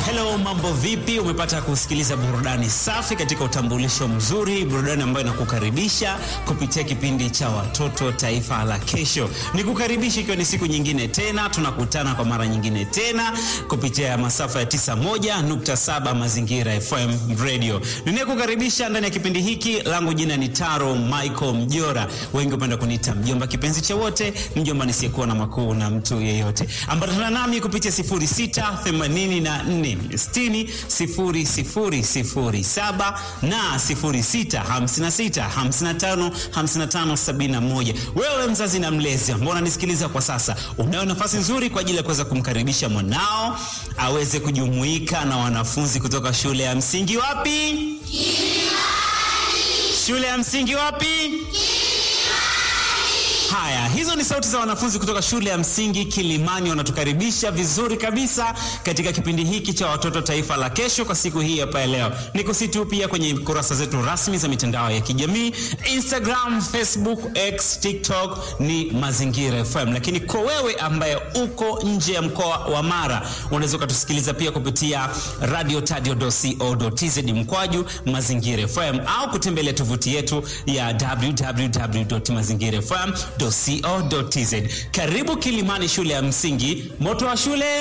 Hello, mambo vipi? Umepata kusikiliza burudani safi katika utambulisho mzuri, burudani ambayo inakukaribisha kupitia kipindi cha Watoto Taifa la Kesho. Nikukaribisha ikiwa ni siku nyingine tena, tunakutana kwa mara nyingine tena kupitia masafa ya 91.7 Mazingira FM Radio. Ninayekukaribisha ndani ya kipindi hiki, langu jina ni Taro Michael Mjora, wengi hupenda kuniita mjomba kipenzi cha wote, mjomba nisiyekuwa na makuu na mtu yeyote. Ambatana nami kupitia 0684 60 0007 na 0656 55 55 71. Wewe mzazi na mlezi ambao unanisikiliza kwa sasa, unayo nafasi nzuri kwa ajili ya kuweza kumkaribisha mwanao aweze kujumuika na wanafunzi kutoka shule ya msingi wapi? Shule ya msingi wapi? Haya, hizo ni sauti za wanafunzi kutoka shule ya msingi Kilimani, wanatukaribisha vizuri kabisa katika kipindi hiki cha Watoto Taifa la Kesho kwa siku hii hapa leo. Nikusitu pia kwenye kurasa zetu rasmi za mitandao ya kijamii Instagram, Facebook, X, TikTok ni Mazingira FM, lakini kwa wewe ambaye uko nje ya mkoa wa Mara unaweza ukatusikiliza pia kupitia radiotadio.co.tz mkwaju Mazingira FM au kutembelea tovuti yetu ya www.mazingirafm.co.tz. Karibu Kilimani, shule ya msingi, moto wa shule